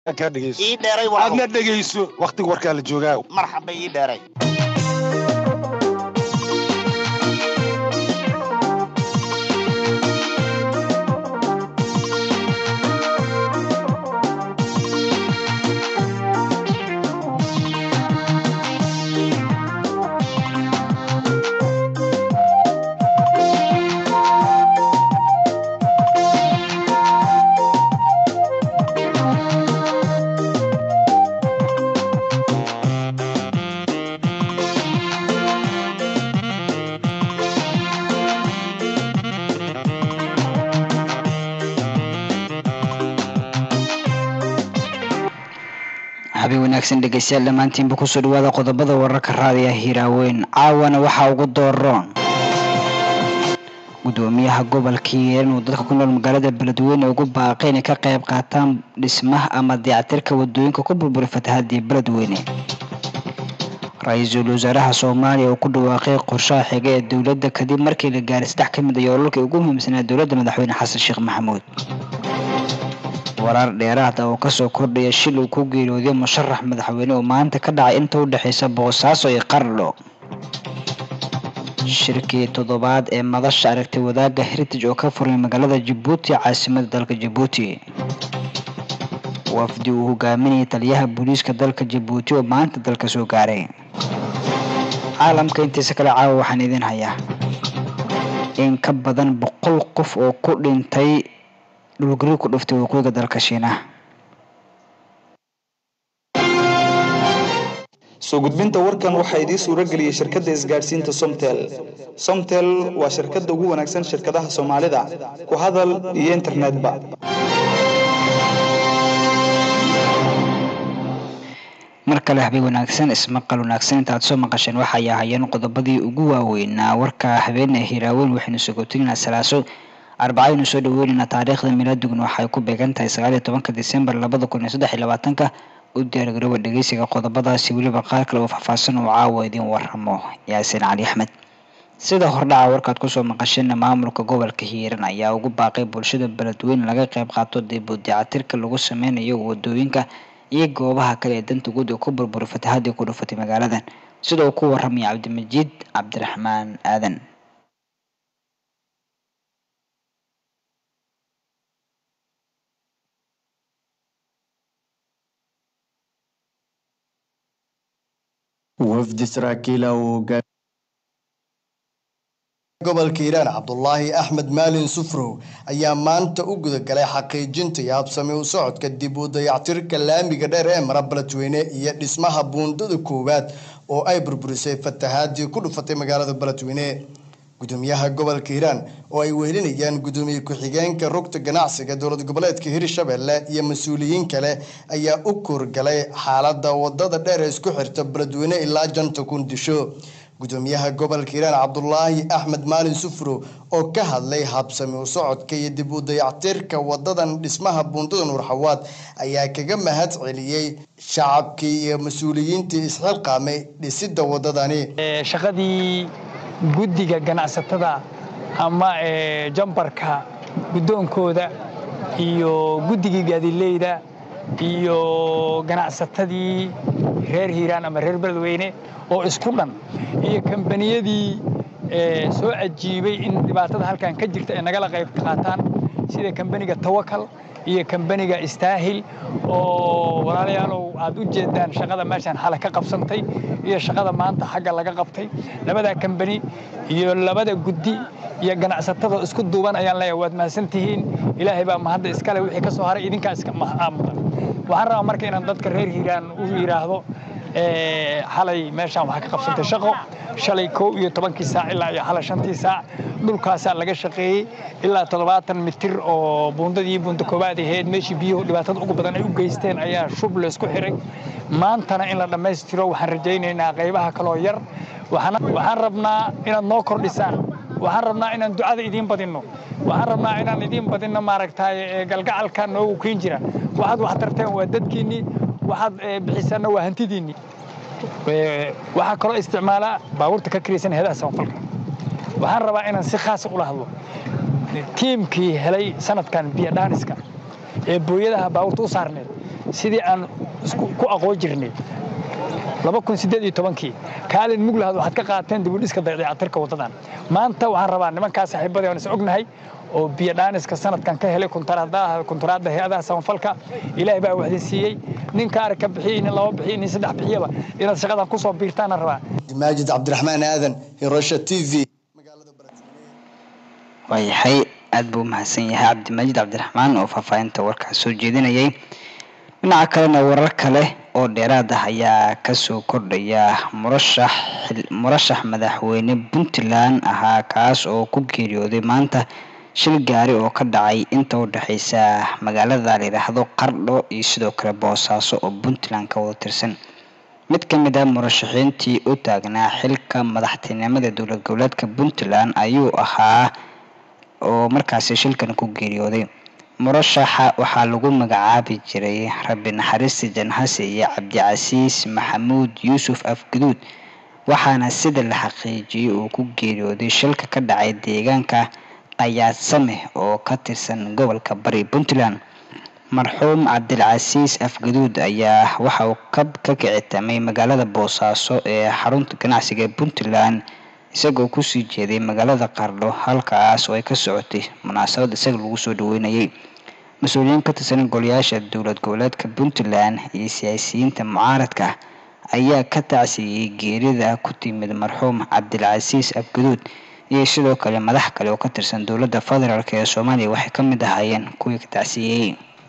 kaa dhegeyso ii dheeray aadna waa dhegeyso wakhtiga warkaa la joogaa marxaba ii dheeray habeen wanaagsan dhegeystayaal dhammaantiinba kusoo dhawaada qodobada wararka raadiya hiiraaweyn caawana waxaa ugu dooroon gudoomiyaha gobolka hiiraan uu dadka ku nool magaalada beledweyne ugu baaqay inay ka qayb qaataan dhismaha ama dayactirka wadooyinka ku burburay fatahaadii beledweyne ra-iisul wasaaraha soomaaliya oo ku dhawaaqay qorshaha xiga ee dowladda kadib markii la gaaray saddex ka mid a yoolalkii ugu muhiimsanaa dowladda madaxweyne xasan sheekh maxamuud warar dheeraad ah oo kasoo kordhaya shil uu ku geeriyooday musharax madaxweyne oo maanta ka dhacay inta u dhexeysa boosaaso iyo qardho shirkii toddobaad ee madasha aragtay wadaagga heritage oo ka furmay magaalada jabuuti caasimada dalka jabuuti wafdi uu hogaaminayay taliyaha booliiska dalka jabuuti oo maanta dalka soo gaaray caalamka intiisa kale caawa waxaan idin hayaa in ka badan boqol qof oo ku dhintay dhulgariir ku dhuftay waqooyiga dalka shiinaha soo gudbinta warkan waxaa idiin suuro geliyey shirkadda isgaadhsiinta somtel somtel waa shirkadda ugu wanaagsan shirkadaha soomaalida ku hadal iyo internetba mar kale habeen wanaagsan ismaqal wanaagsan intaad soo maqasheen waxay ahaayeen qodobadii ugu waaweynaa warka habeene hiraaweyn waxaynu sogotinaa salaaso arbacaynu soo dhaweynaynaa taariikhda milaaduguna waxay ku beegan tahay sagaal iyo tobanka disembar labada kun iyo saddex iyo labaatanka u diyaargarooba dhegeysiga qodobadaasi weliba qaar kale oo faahfaahsan uu caawa idiin waramo yaasiin cali axmed sida hordhaca warkaad kusoo maqasheen maamulka gobolka hiiran ayaa ugu baaqay bulshada beledweyne laga qayb qaato dib u dayactirka lagu sameynayo wadooyinka iyo goobaha kale ee danta guud ee ku burburay fatahadii ku dhufatay magaaladan sida uu ku waramaya cabdimajiid cabdiraxmaan aadan wafdi saraakiila uu hogaami gobolka hiiraan cabdulaahi axmed maalin sufrow ayaa maanta u gudagalay xaqiijinta iyo habsami u socodka dib u dayactirka laamiga dheer ee mara beledweyne iyo dhismaha buundada koowaad oo ay burburisay fatahaadii ku dhufatay magaalada beledweyne gudoomiyaha gobolka hiiraan oo ay wehelinayaan gudoomiye ku-xigeenka rugta ganacsiga dowlad goboleedka hirshabelle iyo mas-uuliyiin kale ayaa u kuurgalay xaalada wadada dheer ee isku xirta beledweyne ilaa janta kundisho gudoomiyaha gobolka hiiraan cabdulaahi axmed maalin sufro oo ka hadlay habsami u socodka iyo dib u dayactirka wadadan dhismaha buundada nuurxawaad ayaa kaga mahad celiyey shacabkii iyo mas-uuliyiintii isxilqaamay dhisida wadadani shaqadii guddiga ganacsatada ama jambarka guddoonkooda iyo guddigii gaadileyda iyo ganacsatadii reer hiiraan ama reer beledweyne oo isku dhan iyo kambaniyadii soo ajiibay in dhibaatada halkan ka jirta ay nagala qayb qaataan sida kambaniga tawakal iyo kambaniga istaahil oo walaalayaalow aad u jeedaan shaqada meeshaan xale ka qabsantay iyo shaqada maanta xagga laga qabtay labada kambani iyo labada guddi iyo ganacsatada isku duuban ayaan leeyahay waad mahadsantihiin ilaahay baa mahadda iskale wixii ka soo haray idinkaa iska mudan waxaan rabaa marka inaan dadka reer hiiraan u yidhaahdo xalay meeshaan waxaa ka qabsantay shaqo shalay kow iyo tobankii saac ilaa iyo xalay shantii saac dhulkaasaa laga shaqeeyey ilaa toddobaatan mitir oo buundadii buunda koowaad ahayd meeshii biyuhu dhibaatada ugu badan ay u geysteen ayaa shub laysku xiray maantana in la dhammaystiro waxaan rajaynaynaa qaybaha kaloo yar waxaan rabnaa inaad noo kordhisaan waxaan rabnaa inaan ducada idiin badinno waxaan rabnaa inaan idiin badinno maaragtay galgacalka noogu keen jira waxaad wax tarteen waa dadkiinnii waxaad bixisaanna waa hantidiinnii waxaa kaloo isticmaalaa baabuurta ka kiraysan heedaha samafalka waxaan rabaa inaan si khaasa ula hadlo tiimkii helay sanadkan biyodhaaniska ee booyadaha baabuurta u saarneed sidii aan ku aqoon jirnay kii kaalin muglahad waxaad ka qaateen dibudhiska dayactirka waddadan maanta waxaan rabaa nimankaa saaxiibadii aan is ognahay oo biyodhaaniska sanadkan ka helay kuntaraadda hay-adaha samafalka ilaahay baa waxdin siiyey nin kaari ka bixiyey nin laba bixiyey nin saddex bixiyaba inaad shaqadan ku soo biirtaana rabaa maajid cabdiraxmaan aadan hirasha t v waayahay aada buu umahadsan yahay cabdimaajid cabdiraxmaan oo faahfaahinta warkaas soo jeedinayay dhinaca kalena warar kale oo dheeraad ah ayaa kasoo kordhaya murashax murashax madaxweyne puntland ahaa kaas oo ku geeriyooday maanta shil gaari oo ka dhacay inta u dhexeysa magaalada la yidhaahdo qardho iyo sidoo kale boosaaso oo puntland ka wada tirsan mid ka mid ah murashaxiintii u taagnaa xilka madaxtinimada dowlad goboleedka puntland ayuu ahaa oo markaasi shilkan ku geeriyooday murashaxa waxaa lagu magacaabi jiray rabbi naxariista janhase iyo cabdicasiis maxamuud yuusuf afguduud waxaana sida la xaqiijiyey uu ku geeriyooday shilka ka dhacay deegaanka qayaadsame oo ka tirsan gobolka bari puntland marxuum cabdilcasiis afguduud ayaa waxa uu ka ka kicitamay magaalada boosaaso ee xarunta ganacsiga ee puntland isagoo kusii jeeday magaalada qardho halkaas oo ay ka socotay munaasabad isaga lagu soo dhaweynayay mas-uuliyiin ka tirsan golayaasha dowlad goboleedka puntland iyo siyaasiyiinta mucaaradka ayaa ka tacsiiyey geerida ku timid marxuum cabdilcasiis afguduud iyo sidoo kale madax kale oo ka tirsan dowladda federaalk ee soomaaliya waxay ka mid ahaayeen kuwii ka tacsiiyey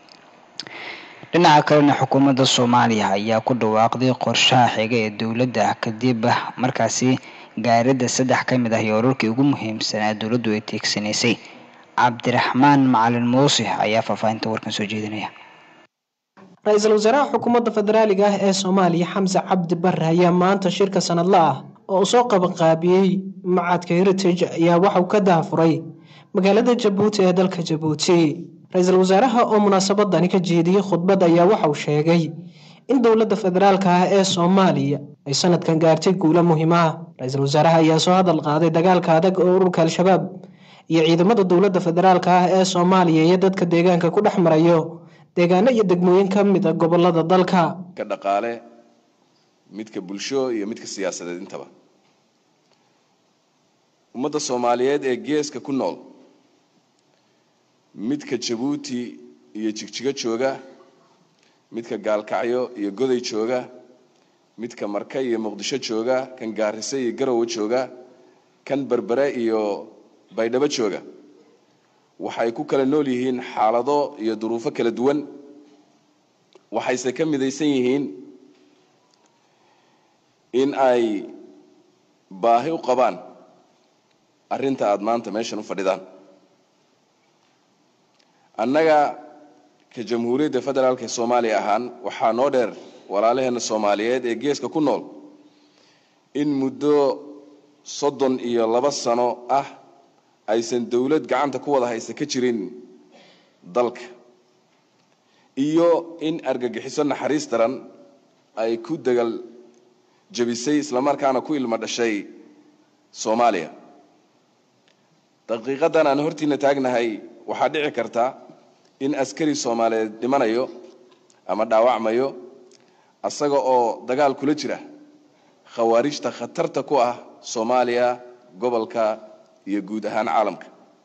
dhinaca kalena xukuumadda soomaaliya ayaa ku dhawaaqday qorshaha xiga ee dowladda kadib markaasi gaaridda saddex ka mid ah iyo urarkii ugu muhiimsanaa dowladdu ay teegsanaysay cabdiraxmaan macalin muuse ayaa faahfaahinta warkan soo jeedinaya ra-iisul wasaaraha xukuumadda federaaliga ah ee soomaaliya xamse cabdi bare ayaa maanta shirka sanadla ah oo uu soo qabanqaabiyey macadka heritage ayaa waxauu ka dahafuray magaalada jabuuti ee dalka jabuuti ra-iisul wasaaraha oo munaasabadani ka jeediyey khudbad ayaa waxauu sheegay in dowladda federaalka ah ee soomaaliya ay sanadkan gaartay guulo muhiim ah ra-iisul wasaaraha ayaa soo hadal qaaday dagaalka adag oo ururka al-shabaab iyo ciidamada dowladda federaalka ah ee soomaaliya iyo dadka deegaanka ku dhex marayo deegaano iyo degmooyin ka mid a gobolada dalka ka dhaqaale midka bulsho iyo midka siyaasadeed intaba ummadda soomaaliyeed ee geeska ku nool midka jabuuti iyo jigjigo jooga midka gaalkacyo iyo goday jooga midka marka iyo muqdisho jooga kan gaarise iyo garowe jooga kan berbere iyo baydhabo jooga waxay ku kala nool yihiin xaalado iyo duruufo kala duwan waxayse ka midaysan yihiin in ay baahi u qabaan arrinta aada maanta meeshan u fadhidaan annaga ka jamhuuriyadda federaalk ee soomaaliya ahaan waxaa noo dheer walaalaheenna soomaaliyeed ee geeska ku nool in muddo soddon iyo laba sano ah aysan dowlad gacanta ku wada haysa ka jirin dalka iyo in argagixiso naxariis daran ay ku dagal jabisay islamarkaana ku ilmo dhashay soomaaliya daqiiqadan aan hortiina taagnahay waxaa dhici karta in askari soomaaliyeed dhimanayo ama dhaawacmayo asaga oo dagaal kula jira khawaarijta khatarta ku ah soomaaliya gobolka iyo guud ahaan caalamka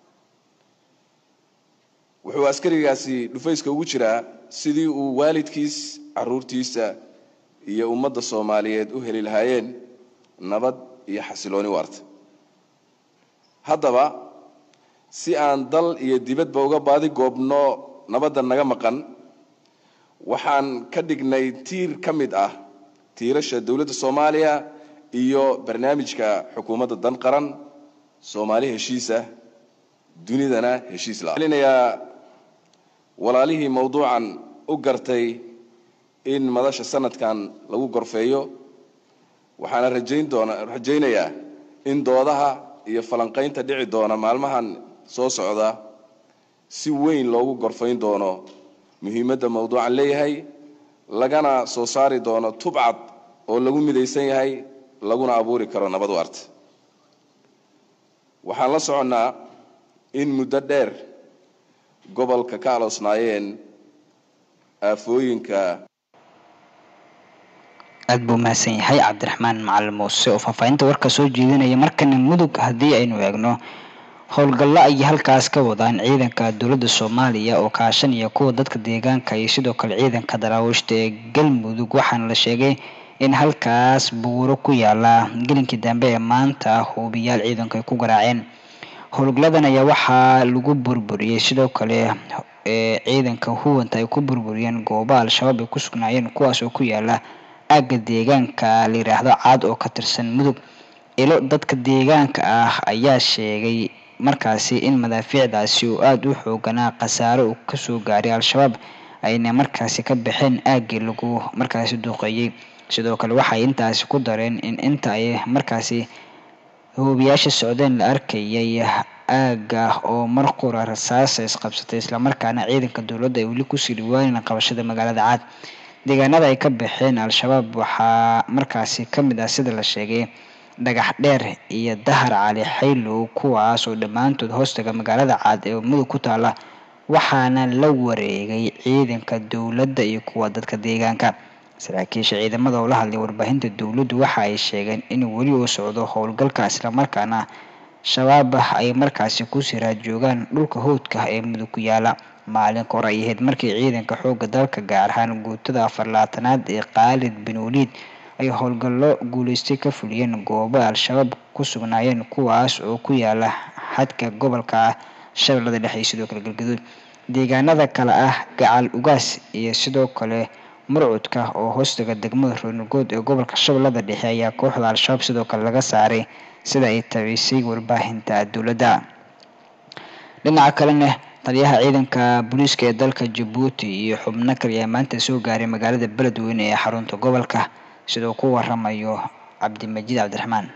wuxuu askarigaasi dhufayska ugu jiraa sidii uu waalidkiis caruurtiisa iyo ummadda soomaaliyeed u heli lahaayeen nabad iyo xasilooni waarta haddaba si aan dal iyo dibadba uga baadi goobno nabadda naga maqan waxaan ka dhignay tiir ka mid ah tiirasha dowladda soomaaliya iyo barnaamijka xukuumadda dan qaran soomaali heshiisa dunidana heshiis laelinayaa walaalihii mawduucan u gartay in madasha sanadkan lagu gorfeeyo waxaana rajayn doona rajaynayaa in doodaha iyo falanqaynta dhici doona maalmahan soo socda si weyn loogu gorfayn doono muhiimadda mawduucan leeyahay lagana soo saari doono tubcad oo lagu midaysan yahay laguna abuuri karo nabad waarta waxaan la soconnaa in muddo dheer gobolka ka aloosnaayeen aafooyinka aada buu mahadsan yahay cabdiraxmaan macalin muuse oo faahfaahinta warka soo jeedinaya markana mudug haddii aynu eegno howlgallo ayay halkaas ka wadaan ciidanka dowladda soomaaliya oo kaashanaya kuwa dadka deegaanka iyo sidoo kale ciidanka daraawiishta ee galmudug waxaana la sheegay in halkaas buuro ku yaala gelinkii dambe ee maanta hubiyaal ciidanku ay ku garaaceen howlgalladan ayaa waxaa lagu burburiyey sidoo kale ee ciidanka huwanta ay ku burburiyeen gooba al-shabaab ay ku sugnaayeen kuwaas oo ku yaala aagga deegaanka la yidhaahdo caad oo ka tirsan mudug ilo dadka deegaanka ah ayaa sheegay markaasi in madaafiicdaasi uu aada u xooganaa khasaare uu kasoo gaaray al-shabaab ayna markaasi ka baxeen aaggii lagu markaasi duuqeeyey sidoo kale waxay intaasi ku dareen in inta ay markaasi hoobiyaasha socdeen la arkayay aagga oo mar qura rasaasa isqabsatay islamarkaana ciidanka dowladda ay weli kusii dhawaaneen qabashada magaalada caad deegaanada ay ka baxeen al-shabaab waxaa markaasi kamid ah sida la sheegay dhagax dheer iyo dahar cali xaylow kuwaas oo dhammaantood hoostaga magaalada caad ee mudug ku taala waxaana la wareegay ciidanka dowladda iyo kuwa dadka deegaanka saraakiisha ciidamada oo la hadlay warbaahinta dowladdu waxa ay sheegeen in weli uu socdo howlgalka islamarkaana shabaab ay markaasi kusii raadjoogaan dhulka howdka ee mudug ku yaala maalinka hore ay ahayd markii ciidanka xoogga dalka gaar ahaan guutada afar labaatanaad ee khaalid bin waliid ay howlgallo guuleystay ka fuliyeen goobo al-shabaab ku sugnaayeen kuwaas oo ku yaala xadka gobolka shabeellada dhexe iyo sidoo kale galgaduud deegaanada kale ah gacal ugaas iyo sidoo kale murcudka oo hoostaga degmada roonigood ee gobolka shabeellada dhexe ayaa kooxda al-shabaab sidoo kale laga saaray sida ay tabiisay warbaahinta dowladda dhinaca kalena taliyaha ciidanka booliiska ee dalka jabuuti iyo xubno kale ayaa maanta soo gaaray magaalada beledweyne ee xarunta gobolka sidoo ku waramayo cabdimajiid cabdiraxmaan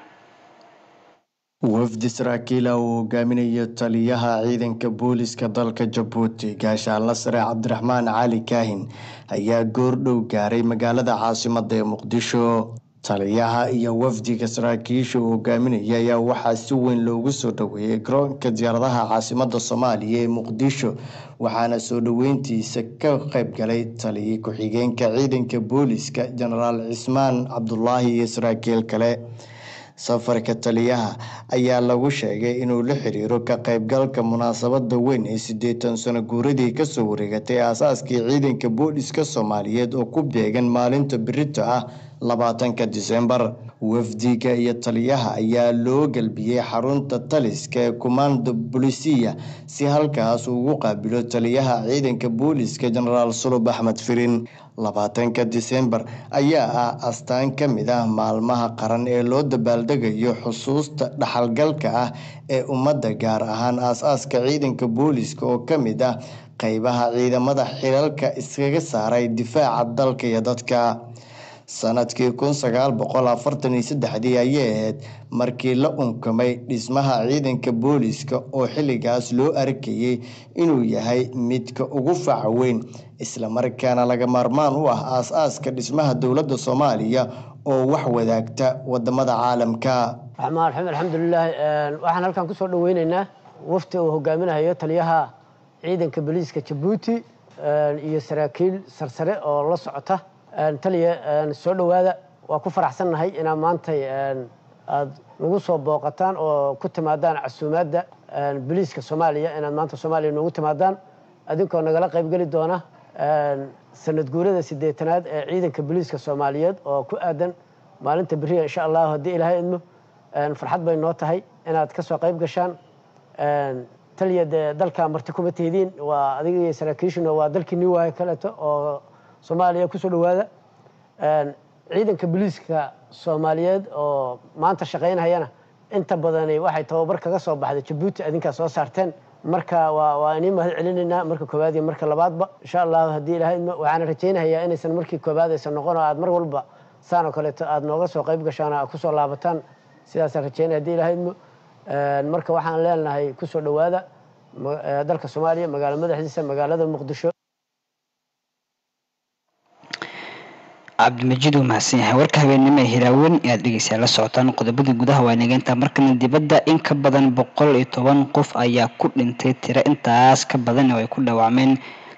wafdi saraakiila uu hogaaminayo taliyaha ciidanka booliska dalka jabuuti gaashaanla sare cabdiraxmaan cali kaahin ayaa goordhow gaaray magaalada caasimada ee muqdisho taliyaha iyo wafdiga saraakiisha uu hogaaminaya ayaa waxaa si weyn loogu soo dhaweeyey garoonka diyaaradaha caasimada soomaaliya ee muqdisho waxaana soo dhaweyntiisa ka qayb galay taliya ku-xigeenka ciidanka booliska jenaraal cismaan cabdulaahi iyo saraakiil kale safarka taliyaha ayaa lagu sheegay inuu la xiriiro ka qaybgalka munaasabada weyn ee siddeetan sano guuradii kasoo wareegatay aasaaskii ciidanka booliska soomaaliyeed oo ku beegan maalinta birito ah labaatanka disembar wafdiga iyo taliyaha ayaa loo galbiyey xarunta taliska ee kumaanda bolisiya si halkaas ugu qaabilo taliyaha ciidanka booliska jenaraal sulub axmed firin labaatanka disembar ayaa ah astaan ka mid ah maalmaha qaran ee loo dabaaldegayo xusuusta dhaxalgalka ah ee ummadda gaar ahaan aas-aaska ciidanka booliska oo ka mid ah qeybaha ciidamada xilalka iskaga saaray difaaca dalka iyo dadka sanadkii kun sagaal boqol afartan iyo saddexdii ayay ahayd markii la unkamay dhismaha ciidanka booliska oo xilligaas loo arkayey inuu yahay midka ugu faca weyn islamarkaana laga maarmaan u ah aas-aaska dhismaha dowladda soomaaliya oo wax wadaagta wadamada caalamka raxmaan raxiim alxamdulilaahi waxaan halkan kusoo dhaweyneynaa wafti uu hogaaminayo taliyaha ciidanka booliiska jabuuti iyo saraakiil sarsare oo la socota taliya soo dhowaada waa ku faraxsannahay inaad maantay aada nagu soo booqataan oo ku timaadaan casuumaadda boliiska soomaaliya inaad maanta soomaaliya noogu timaadaan adinkoo nagala qaybgeli doona sanad guurada siddeetanaad ee ciidanka boliiska soomaaliyeed oo ku aadan maalinta beriya insha allahu haddii ilaahay idmo farxad bay noo tahay inaad ka soo qayb gashaan taliya dee dalka marti kuma tihidiin waa adiga iyo saraakiishuna waa dalkii new waayo kaleeto oo soomaaliya kusoo dhowaada ciidanka boliiska soomaaliyeed oo maanta shaqaynhayana inta badani waxay tababar kaga soo baxday jabuuti adinkaa soo saarteen marka waa waa inii mahad celinaynaa marka koowaad iyo marka labaadba insha allahu haddii ilahay idmo waxaana rajaynayaa inaysan markii koowaad aysan noqon oo aad mar walba saan oo kaleeto aada nooga soo qayb gashaan aad kusoo laabataan sidaasaan rajaynaya hadii ilahay idmo marka waxaan leenahay kusoo dhowaada dalka soomaaliya magaalo madaxdiisa magaalada muqdisho cabdimajiid uu mahadsan yahay warka habeennimo ee hiraaweyn ayaad dhegeysaa la socotaan qodobadii gudaha waa nageynta markana dibadda in ka badan boqol iyo toban qof ayaa ku dhintay tiro intaas ka badan oo ay ku dhaawacmeen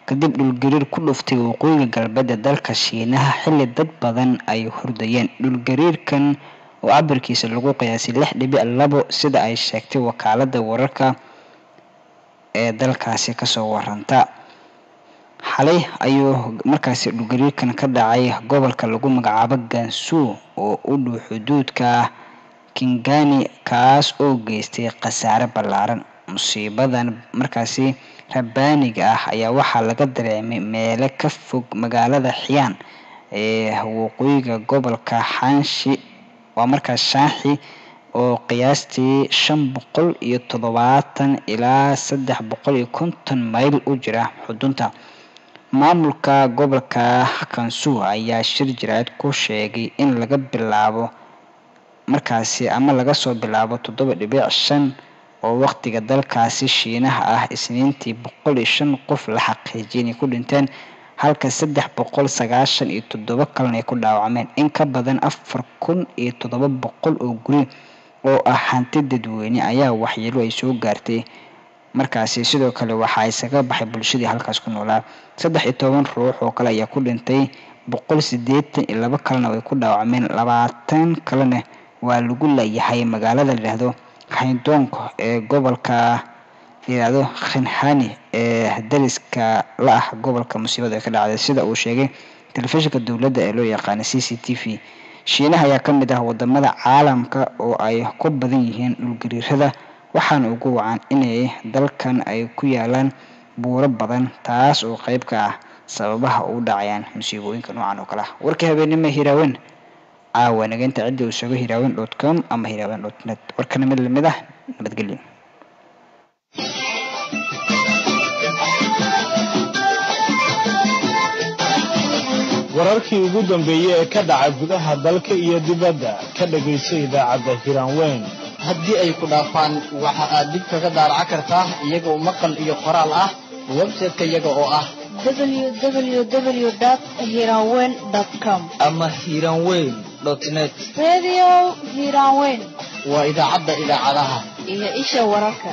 kadib dhulgariir ku dhuftay waqooyiga galbeed ee dalka shiinaha xilli dad badan ay hordayeen dhulgariirkan oo cabirkiisa lagu qiyaasay lix dhibic labo sida ay sheegtay wakaalada wararka ee dalkaasi kasoo waranta xalay ayuu markaasi dhulgariirkan ka dhacay gobolka lagu magacaabo gansu oo u dhow xuduudka kingani kaas oo geystay khasaare ballaaran musiibadan markaasi rabaaniga ah ayaa waxaa laga dareemay meelo ka fog magaalada xiyaan ee waqooyiga gobolka xanshi waa markaas shaaxi oo qiyaastii shan boqol iyo toddobaatan ilaa saddex boqol iyo konton mayl u jira xudunta maamulka gobolka kansu ayaa shir jiraad ku sheegay in laga bilaabo markaasi ama laga soo bilaabo toddoba dhibic shan oo waqtiga dalkaasi shiinaha ah isniintii boqol iyo shan qof la xaqiijiyay inay ku dhinteen halka saddex boqol sagaashan iyo toddoba kalena ay ku dhaawacmeen in ka badan afar kun iyo toddoba boqol oo guri oo ah hanti dadweyne ayaa waxyeelo ay soo gaartay markaasi sidoo kale waxaa isaga baxay bulshadii halkaas ku noolaa saddex iyo toban ruux oo kale ayaa ku dhintay boqol sideetan iyo laba kalena way ku dhaawacmeen labaatan kalena waa lagu layahay magaalada layidhaahdo haydonk ee gobolka layidhaahdo khinhani ee dariska la ah gobolka musiibada ee ka dhacday sida uu sheegay telefishinka dowladda ee loo yaqaana c c t v shiinaha ayaa ka mid ah wadamada caalamka oo ay ku badan yihiin dhulgariirada waxaana ugu wacan inay dalkan ay ku yaalaan buuro badan taas oo qeyb ka ah sababaha u dhacayaan musiibooyinka noocan oo kale ah warkii habeenimo hiraawen caawa nageynta ciddii uu sheego hiraawen dot com ama hiraawen dot net warkana mid lamid ah nabadgelyo wararkii ugu dambeeyey ee ka dhaca gudaha dalka iyo dibadda ka dhagayso idaacadda hiraanweyn haddii ay ku dhaafaan waxa aad dib kaga daaraca kartaa iyagoo maqal iyo qoraal ah website-ka iyaga oo ah www.hiranweyn.com ama hiranweyn net Radio Hiranweyn waa idaacadda idaacadaha iyo isha wararka.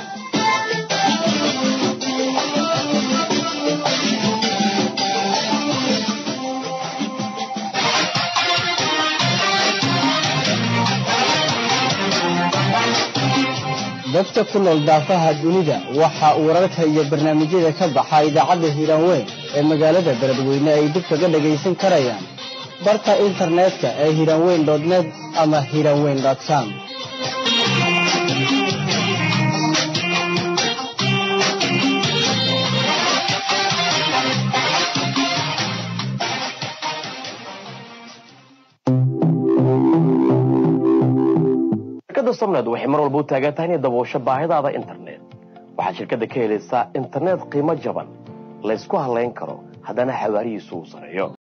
dadka ku nool daafaha dunida waxa uu wararka iyo barnaamijyada ka baxa idaacadda hiiraanweyn ee magaalada beledweyne ay dib kaga dhagaysan karayaan barta internetka ee hiiraanweyn net ama hiiraanweyn com shirkadda somned waxay mar walba u taagan tahay inay daboosho baahidaada internet waxaad shirkadda ka helaysaa internet qiimo jaban laysku halayn karo haddana xawaarihiisu uu sareeyo